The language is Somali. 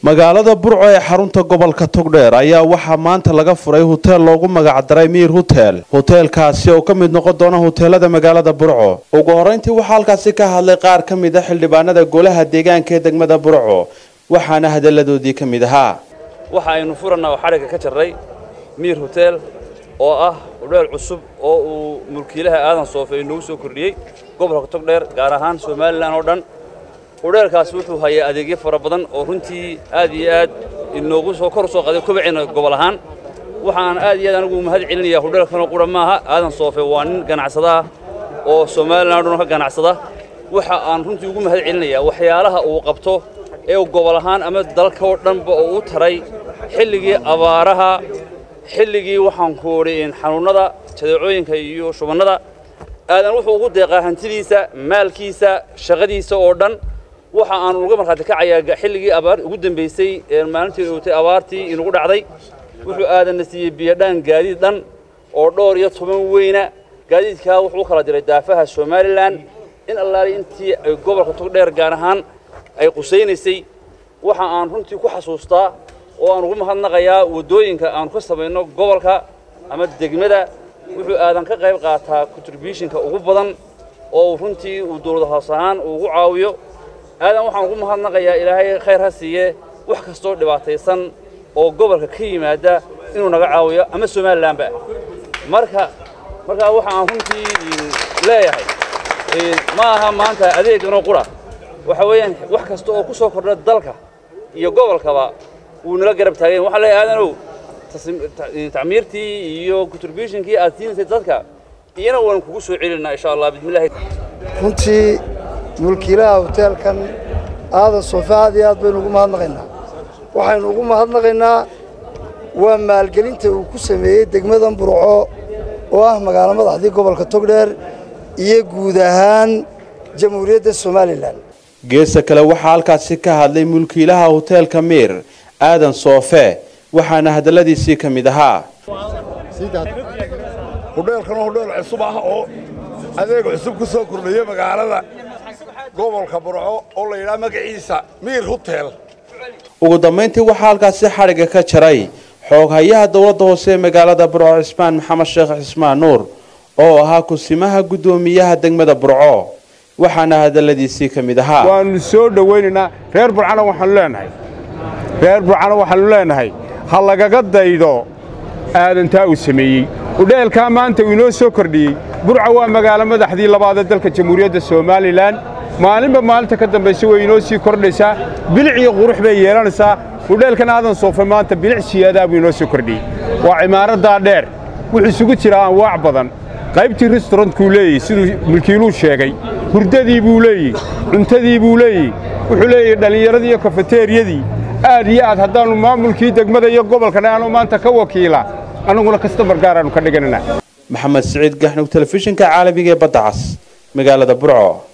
magaalada burco ee xarunta gobolka togdheer ayaa waxaa maanta laga furay hoteel loogu magacdaray miir hotel hoteelkaasi oo ka mid noqon doona hoteelada magaalada burco ugu horeyntii waxaa halkaasi ka hadlay qaar ka mid a xildhibaanada golaha deegaanka ee degmada burco waxaana hadalladoodii ka mid ahaa waxa aynu furannaa oo xadhigga ka jarray miir hotel oo ah hudheel cusub oo uu mulkiilaha aadan soofe inoogu soo kordhiyey gobolka togdheer gaar ahaan somalilan oo dhan hudheelkaasi wuxuu hayaa adeegyo fara badan oo runtii aad iyo aad inoogu soo kor soo qaday kobacina gobol ahaan waxaan aad iyo aad anigu mahad celinayaa hudheelkanoo qura maaha aadan soofe waa nin ganacsada ah oo somalilan o dhan ka ganacsada waxa aan runtii ugu mahad celinayaa waxyaalaha uu qabto ee gobol ahaan ama dalka oo dhanba oo u taray xilligii abaaraha xilligii waxaan ku odhi xanuunnada jadeecooyinka iyo shubannada aadan wuxuu ugu deeqaa hantidiisa maalkiisa shaqadiisa oo dhan waxa aan uga markhaati kacayaa xilligii abaar ugu dambaysay ee maalintii ootay abaartii inugu dhacday wuxuu aadanna siiyey biyodhaan gaadiid dhan oo dhowr iyo toban weyna gaadiidkaa wuxuu u kala diray daafaha somalilan in allaali intii ay gobolka togdheer gaar ahaan ay qusaynaysay waxa aan runtii ku xasuustaa oo aan ugu mahadnaqayaa waddooyinka aanu ka samayno gobolka ama degmada wuxuu aadan ka qayb qaataa contributionka ugu badan oo runtii uu dowlad hoos ahaan uu ugu caawiyo aadan waxaan ugu mahadnaqayaa ilaahay khayr ha siiye wax kastoo dhibaataysan oo gobolka ka yimaada inuu naga caawiyo ama somalilanba marka markaa waxa aan runtii leeyahay ma aha maanta adeeganoo qura waxa weeyaan wax kasta oo ku soo kordha dalka iyo gobolkaba wuu nala garab taagayn waxaan leeyahay aadanow tacmiirtii iyo contributionkii aad siinaysay dadka iyana waan kugu soo celinaa insha allah bismillahi runtii mulkiilaha hoteelkan aadan soofe aad iyo aad baynu ugu mahadnaqaynaa waxaynu ugu mahadnaqaynaa waa maalgelinta uu ku sameeyey degmadan burco oo ah magaalo madaxdii gobolka togdheer iyo guud ahaan jamhuuriyadda somalilan geesta kale waxaa halkaasi ka hadlay mulkiilaha hoteelka miir aadan soofe waxaana hadalladiisii ka mid ahaa hudheelkanoo hudheel cusub ah oo adeeg cusub ku soo kordhaya magaalada gobolka burco oo la yidhaha magaciisa miir hotel ugu dambayntii waxaa halkaasi xadhigga ka jaray xooghayaha dowladda hoose ee magaalada burco cismaan maxamed sheekh cismaan nuur oo ahaa kusimaha guddoomiyaha degmada burco waxaana hadalladiisii ka mid ahaa waannu soo dhowaynaynaa reer burcana waxaannu leenahay reer burcana waxaannu leenahay ha lagaga daydo aadantaa uu sameeyey udheelkaa maanta uu inoo soo kordhiyey burca waa magaalo madaxdii labaadee dalka jamhuuriyadda somalilan maalinba maalinta ka dambaysa way inoo sii kordhaysaa bilic iyo qurux bay yeelanaysaa udheelkan aadan soofe maanta bilic siyaadaa buu inoo soo kordhiyey waa cimaaraddaa dheer wuxuu isugu jiraa anwaac badan qaybtii restaurantkuu leeyahy siduu mulkiiluu sheegay hurdadii buu leeyihi cuntadii buu leeyihi wuxuu leeyahy dhallinyaradii iyo kafeteeriyadii aad iyo aad haddaannu maamulkii degmada iyo gobolkan aanu maanta ka wakiila annaguna kastamar gaaraannu ka dhiganana maxamed siciid gaxnug telefishinka caalamiga ee badda cas magaalada burco